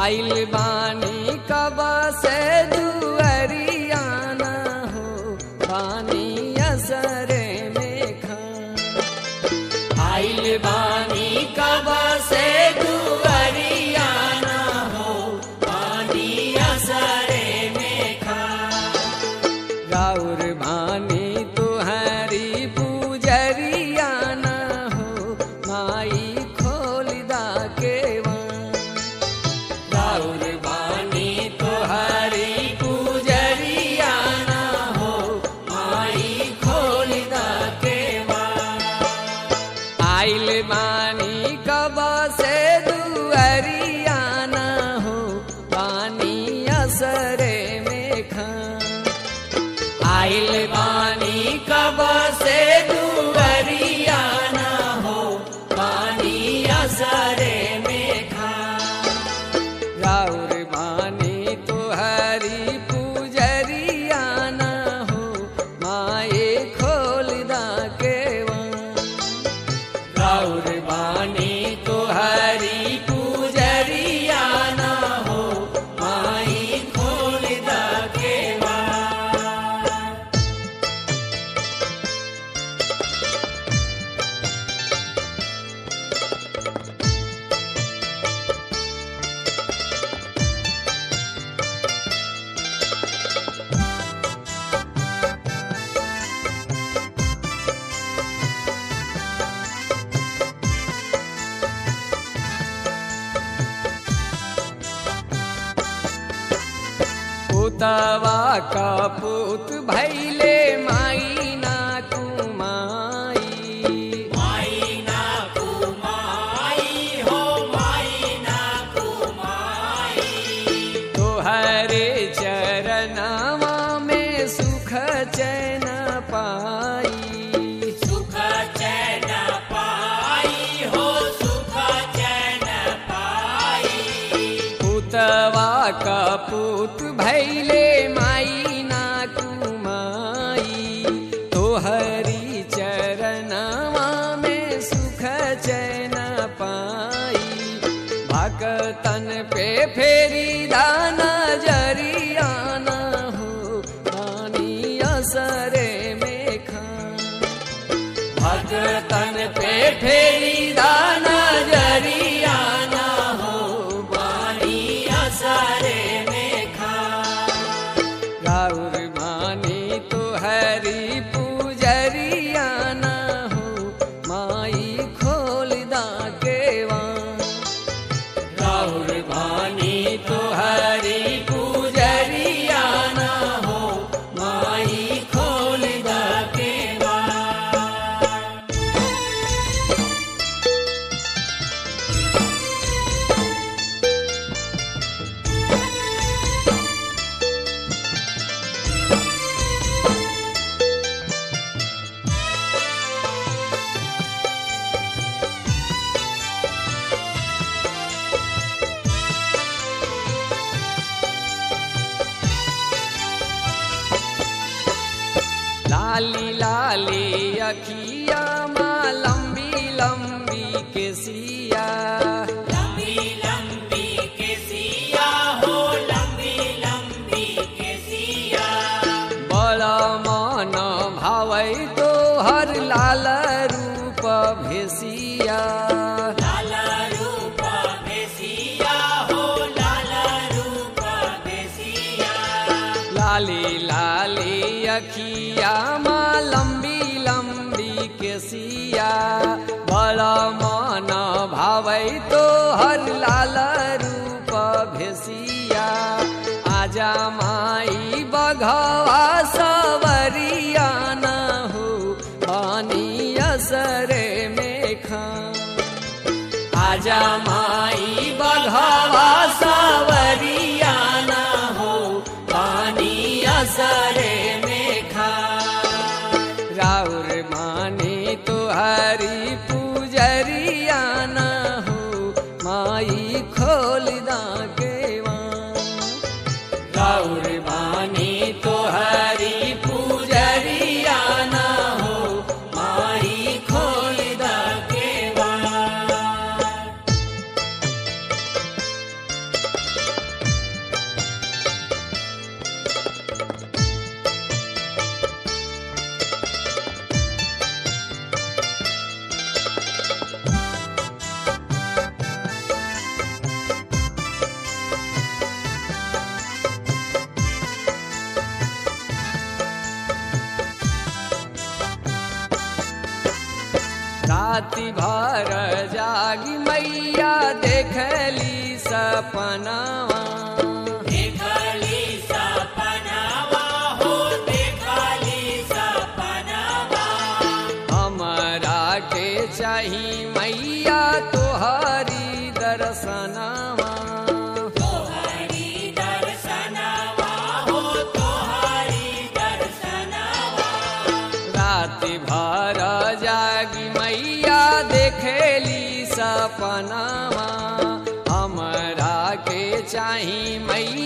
आइल बानी कब से दुअरियाना हो बानी असरे में खा आइल बानी कब से दुअरियाना हो बानी असरे में खा गौर बानी तुहरी पूजरिया न हो माई खोलदा के गौर बानी तुहरी पूजरिया न हो माई खोलदा के आइल बानी कब से दुअरिया न हो बानी असरे में खा आइल बानी कब से दुबरिया न हो पानी असरे में खा गौर बानी तुहरी पूजरिया न हो माए खोलदा के गौर बानी तुहरी पूजरिया न हो माई खोलदा के पुतवा का पुत भैले माई ना कुमाई माई ना कुमाई हो माई ना कुमाई तोहरे चरणवा में सुख चैन पाई सुख चैन पाई हो सुख चैन पाई पुतवा का पुत भैले माई ना कुमाई तोहरी चरणवा में सुख चैन पाई भगतन पे फेरी दाना जरिया न हो पानी असरे में खा भगतन पे फेरी दाना जरिया न हो बानी असरे में खा गौर मानी तुहरी पूजरिया न हो माई खोलदा के गौर मानी तुहरी पूजरिया न हो माई खोलदा के लाली लाली अखिया माँ लंबी लंबी के सिया लंबी लंबी के सिया हो लंबी लंबी के सिया बड़ा मन भावै तो हर लाल रूप भेसिया लाल रूप भेसिया हो लाल रूप भेसिया लाली लाली अखिया माँ लंबी लंबी के सिया बड़ा मन भावै तो हर लाल रूप भेसिया आजा माई बघवा सवरिया न हो पानी असरे में खा आजा माई बघवा सवरिया न हो पानी असरे में खा राउर मानी तुहरी पूजरिया न हो माई खोलदा के राउर मानी तुहरी पूजरिया न हो माई खोलदा के राति भर जागी मैया देखली सपनावा देखली सपनावा हो देखली सपनावा हमरा के चाही मैया तोहरी दर्शनावा तोहरी दर्शनवा हो तोहरी दर्शनवा राति भर जागी मैया देखली सपनावा हमरा के चाही मैया